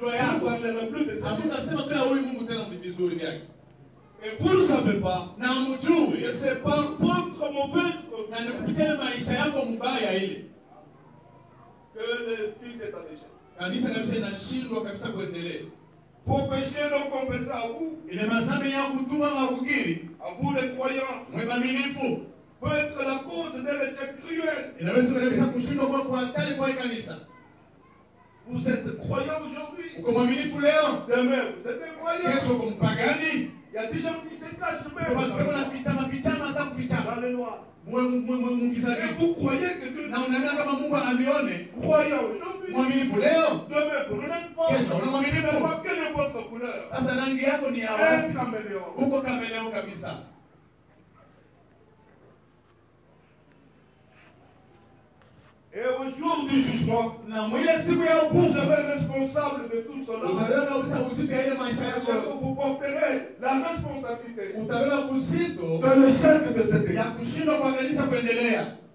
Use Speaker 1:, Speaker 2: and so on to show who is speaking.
Speaker 1: mgundwa
Speaker 2: Vous ne
Speaker 1: yako
Speaker 2: parlerez plus de ça.
Speaker 1: hamutasema tu ya huyu mungu tena vizuri vyake
Speaker 2: Et vous ne savez pas
Speaker 1: na
Speaker 2: que
Speaker 1: mjui
Speaker 2: c'est par votre mauvaise
Speaker 1: na ni
Speaker 2: conduite
Speaker 1: kupitia ile maisha yako mbaya ile
Speaker 2: que le Fils est en échec.
Speaker 1: kanisa kabisa inashindwa kabisa kuendelea
Speaker 2: Vos péchés non confessés à vous,
Speaker 1: ile mazambi ya kutuma makukiri
Speaker 2: à vous les croyants,
Speaker 1: mwe maminifu
Speaker 2: peut être la cause d'un échec cruel.
Speaker 1: inaweza kabisa kushindwa kwa kwa hatari kwa hii kanisa
Speaker 2: Vous êtes croyant aujourd'hui.
Speaker 1: uko mwaminifu leo
Speaker 2: Demain, vous êtes incroyant.
Speaker 1: kesho uko mpagani
Speaker 2: Il y a des gens qui se cachent
Speaker 1: Kwa
Speaker 2: même
Speaker 1: sababu
Speaker 2: dans
Speaker 1: unafichama fichama hata kufichama
Speaker 2: le noir.
Speaker 1: mwe mwe mwe mungiza
Speaker 2: Et
Speaker 1: vitu
Speaker 2: vous croyez que Dieu
Speaker 1: na unaona kama Mungu amione
Speaker 2: croyant aujourd'hui,
Speaker 1: mwaminifu leo
Speaker 2: demain, vous n'êtes pas.
Speaker 1: kesho una mwaminifu
Speaker 2: Mais quelle est votre couleur
Speaker 1: sasa rangi yako ni ya
Speaker 2: Un
Speaker 1: wapi
Speaker 2: caméléon.
Speaker 1: uko kameleo kabisa
Speaker 2: Et au jour du jugement,
Speaker 1: na mwile siku ya
Speaker 2: vous
Speaker 1: ukuzo
Speaker 2: serez responsable de tout cela.
Speaker 1: utabeba kabisa uzito ya ile maisha
Speaker 2: Parce que
Speaker 1: yako
Speaker 2: vous porterez la responsabilité
Speaker 1: utabeba uzito
Speaker 2: de l'échec de cette
Speaker 1: ya
Speaker 2: église.
Speaker 1: kushindwa kwa kanisa kuendelea